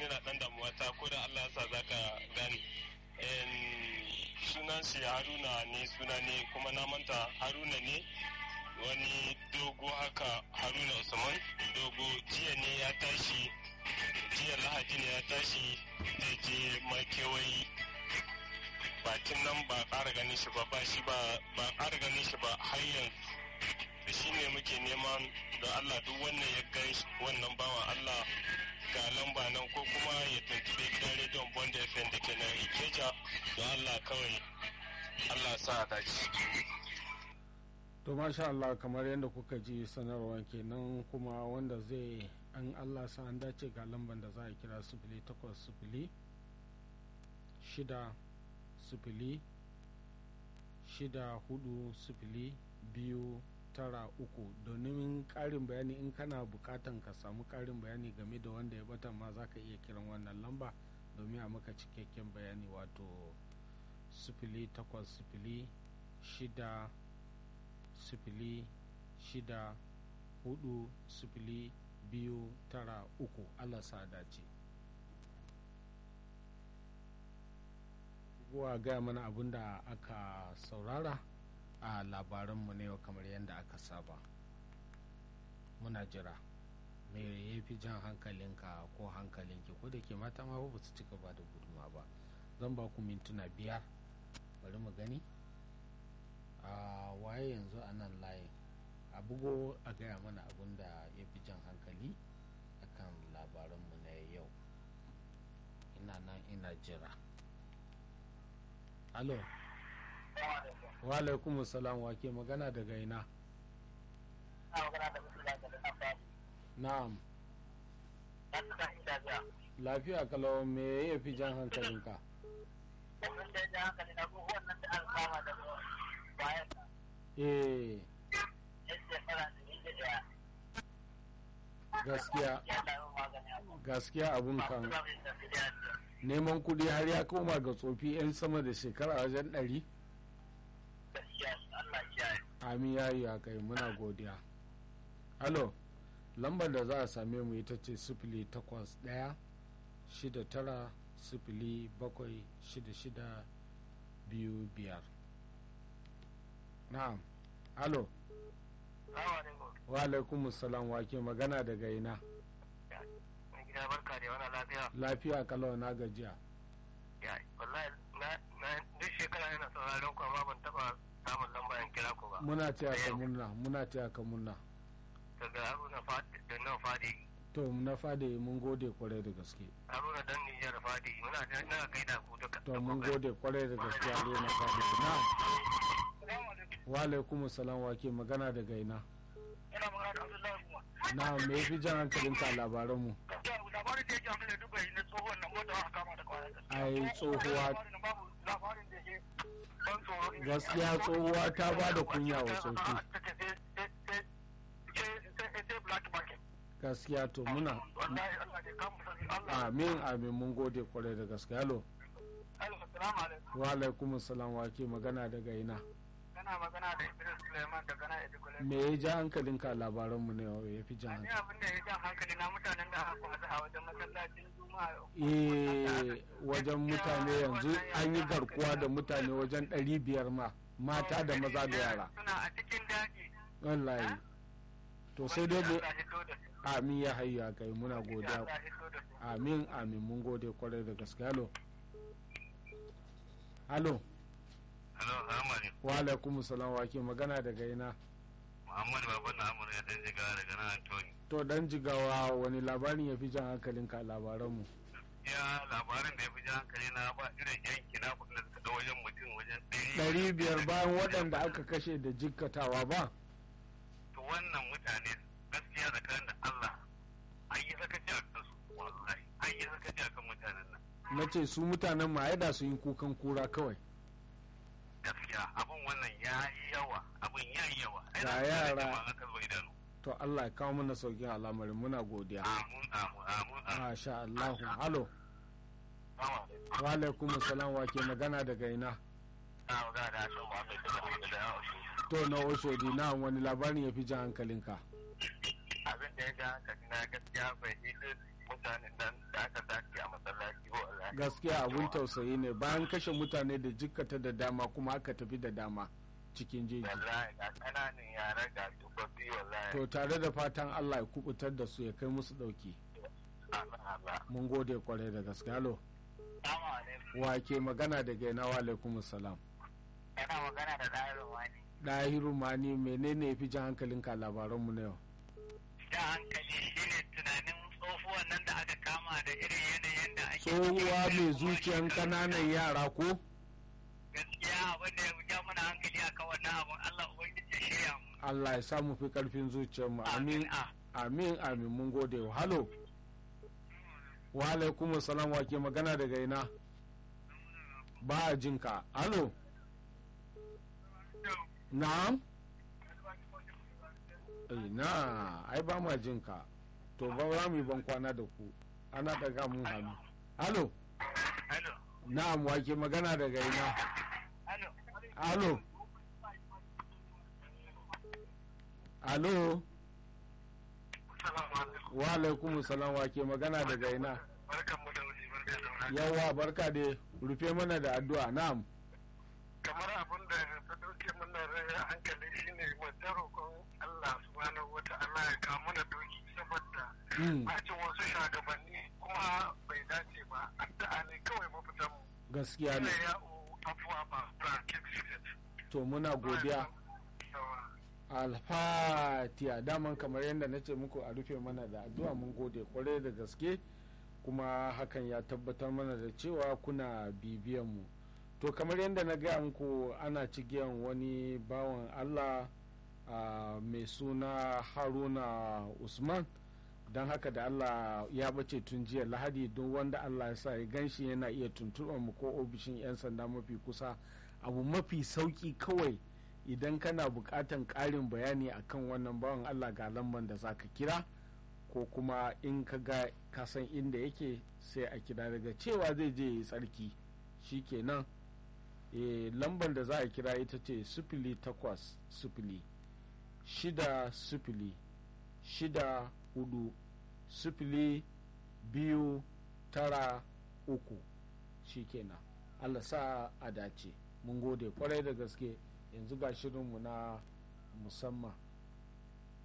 yana dan damuwa ta ko da Allah ya sa zaka gane sunan shi haruna ne suna ne kuma na manta haruna ne wani dogo haka haruna usman dogo jiya ne ya tashi jiya lahadi ne ya tashi zai je makewayi bakin nan ba ƙara ganin shi ba ba shi ba ƙara ganin shi ba har yanzu da shi ne muke neman da allah duk wannan ya gan wannan bawan allah ga lamba nan ko kuma ya tuntube gidan rediyon bond fm da ke nan ikeja don allah kawai allah sa a dace to masha Allah kamar yadda kuka ji sanarwa kenan kuma wanda zai an Allah sa an dace ga lamban da za a kira sifili takwas sifili shida sifili shida hudu sifili biyu tara uku domin karin bayani in kana bukatan ka samu karin bayani game da wanda ya bata ma za ka iya kiran wannan lamba domin a maka cikakken bayani wato sifili takwas sifili shida sifili shida hudu sifili biyu tara uku Allah sa dace wa gaya mana abin da aka saurara a labaranmu ne kamar yadda aka saba muna jira me ya fi jan hankalinka ko hankalinki ko da ke mata ma ba su cika ba da guduma ba zan ba ku mintuna biyar bari mu gani a waye yanzu a nan layin a bugo a gaya mana abin da ya fi jan hankali akan labaranmu na yau ina nan ina jira alo wa alaikum salam wa ke magana daga ina na'am lafiya kalau me ya fi jan hankalinka eh gaskiya gaskiya abun kan neman kudi har ya koma ga tsofi 'yan sama da shekara wajen ɗari amin ya yi kai muna godiya halo lambar da za a same mu ita ce sifili takwas ɗaya shida tara sifili bakwai shida shida biyu biyar na'am halo wa alaikum salam wake magana daga ina gida barka da wani lafiya lafiya kalau na gajiya ya wallahi na duk shekara yana sauraron ku amma ban taba samun lamba in kira ku ba muna taya ka murna muna taya ka murna daga haruna fadi da nan fadi to na fadi mun gode kwarai da gaske haruna dan nijar fadi muna na gaida ku duka to mun gode kwarai da gaske haruna fadi na wa alaikum salam wake magana daga ina ina magana da abdullahi kuma na me fi jan hankalin ka labaran mu labarin da yake hankali duka na tsohon nan wanda aka kama da kwana ai tsohuwa labarin da yake ban tsoro gaskiya tsohuwa ta ba da kunya wa sauki gaskiya to muna amin amin mun gode kwarai da gaske halo wa alaikum salam wa ke magana daga ina kana magana da Idris Suleiman daga nan Edikule. me ya ja hankalin ka labaran mu ne ya fi jan Ni hankali abin da ya jan hankali na mutanen da aka kwasa a wajen masallacin Juma'a. eh wajen mutane yanzu an yi garkuwa da mutane wajen ɗari biyar ma mata da maza da yara Suna a cikin daji. wallahi to sai dai mu Allah ya hito da su. amin ya hayya kai muna godiya Allah ya hito da su. amin amin mun gode kwarai da gaske halo halo Hello, Ahmad. wa alaikum salam wa ke magana daga ina Muhammad Baban na Amurka dan jiga daga nan Antoni. to dan jigawa wani labarin ya fi jan hankalin ka labaran mu Ya labarin da ya fi jan hankali na ba irin yanki na kudin da suka da wajen mutum wajen ɗari biyar bayan waɗanda aka kashe da jikkatawa ba To wannan mutane gaskiya tsakanin da Allah an yi sakaci a kansu wallahi an yi sakaci a kan mutanen nan. na ce su mutanen ma da su yi kukan kura kawai gaskiya abin wannan ya yi yawa abin ya yi yawa Ga Ai, na yara. jama'a aka zuba idanu to Allah ya kawo mana saukin al'amarin muna godiya amun amun amun amun masha Allah halo Sama. wa alaikum salam wa ke magana daga ina Na magana da Hassan Muhammad daga da yawa to na oshodi na wani labarin ya fi jan hankalinka abin da ya ga hankali na gaskiya bai yi mutanen nan da aka dace a gaskiya abun tausayi ne bayan kashe mutane da jikkata da dama kuma aka tafi da dama cikin jeji wallahi ga kananan yara ga tubabbi wallahi to tare da fatan allah ya kubutar da su ya kai musu dauki Allah Allah mun gode kwarai da gaske halo Assalamu alaikum wa ke magana daga ina wa alaikum salam kana magana da Dairu Wani ɗahiru mani menene ya fi jan hankalinka a labaranmu na yau da hankali shine tunanin tsohuwan nan da aka kama da irin yanayin da ake tsohuwa mai zuciyan kananan yara ko gaskiya abin da ya ja mana hankali akan wannan abun Allah ubangiji ya shirya mu allah ya samu fi karfin zuciyarmu amin a amin amin mun gode halo wa alaikum salam wa ke magana daga ina ba a jinka halo na'am na ai ba ma jinka to ba za mu yi ban kwana da ku ana daga mun hannu halo Hello na'am wa ke magana daga ina Hello halo halo Assalamu alaikum wa alaikum salam wa ke magana daga ina barkan mu da wuri barka da wuri yawa barka da rufe mana da addu'a na'am kamar abin da ta dauke mana rai hankali shine mu ta roƙon Allah subhanahu wata'ala ya kawo mana doki saboda Mm, bacin wasu shugabanni kuma bai dace ba addu'a ne kawai mafitan mu gaskiya ne ina ya afuwa ba ba kick to muna godiya alfatiya daman kamar yadda na ce muku a rufe mana da addu'a mun gode kwarai da gaske kuma hakan ya tabbatar mana da cewa kuna bibiyan mu to kamar yadda na gaya muku ana cigiyan wani bawan allah ah, mai suna haruna usman don haka da allah ya bace tun jiya lahadi don wanda allah ya sa ya ganshi yana iya tuntuɓar mu ko ofishin 'yan sanda mafi kusa abu mafi sauki kawai idan kana buƙatan ƙarin bayani akan wannan bawan allah ga lamban da za ka kira ko kuma in ka ga kasan inda yake sai a kira daga cewa zai je ya tsarki shikenan e, lamban da za a kira ita ce sifili takwas sifili shida sifili shida hudu sifili biyu tara uku shikenan allah sa a dace mun gode kwarai da gaske yanzu ga shirinmu na musamman